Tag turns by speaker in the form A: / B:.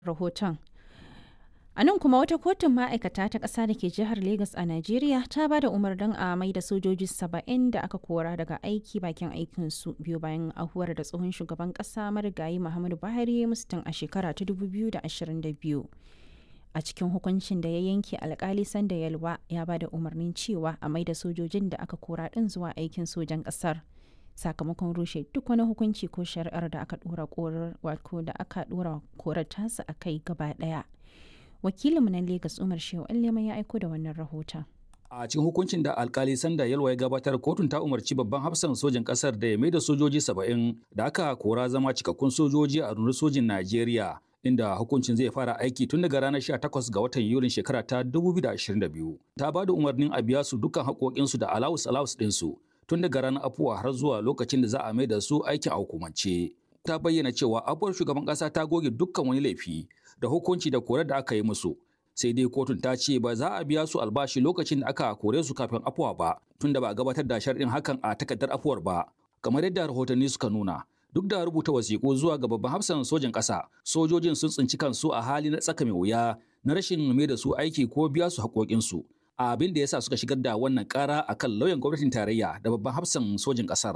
A: rahoton. A nan kuma wata kotun ma'aikata ta ƙasa da ke jihar Legas a Najeriya ta ba da umarnin a mai da sojoji saba'in da aka kora daga aiki bakin aikinsu biyu bayan ahuwar da tsohon shugaban ƙasa marigayi Muhammadu Buhari mustin a shekara ta 2022. A cikin hukuncin da ya yanke alkali sanda yalwa ya ba da umarnin cewa a mai da sojojin da aka kora ɗin zuwa aikin sojan ƙasar. sakamakon rushe duk wani hukunci ko shari'ar da aka dora korar wato da aka dora korar tasa a kai gaba daya wakilinmu na Legas Umar Shehu Allema ya aiko da wannan rahoton.
B: A cikin hukuncin da alkali Sanda Yalwa ya gabatar kotun ta umarci babban hafsan sojin kasar da ya mai da sojoji saba'in da aka kora zama cikakkun sojoji a rundunar sojin Najeriya inda hukuncin zai fara aiki tun daga ranar 18 ga watan Yulin shekara ta 2022. Ta ba da umarnin a biya su dukkan haƙoƙinsu da alawus alawus ɗinsu tun daga ranar afuwa har zuwa lokacin da za a mai da su aikin a hukumance. Ta bayyana cewa afuwar shugaban ƙasa ta goge dukkan wani laifi da hukunci da korar da aka yi musu. Sai dai kotun ta ce ba za a biya su albashi lokacin da aka kore su kafin afuwa ba, tunda ba a gabatar da sharɗin hakan a takardar afuwar ba. Kamar yadda rahotanni suka nuna, duk da rubuta wasiƙu zuwa ga babban hafsan sojan ƙasa, sojojin sun tsinci kansu a hali na tsaka mai wuya na rashin mai da su aiki ko biya su haƙoƙinsu. abin da ya sa suka shigar da wannan kara a kan lauyan gwamnatin tarayya da babban hafsan sojin ƙasar.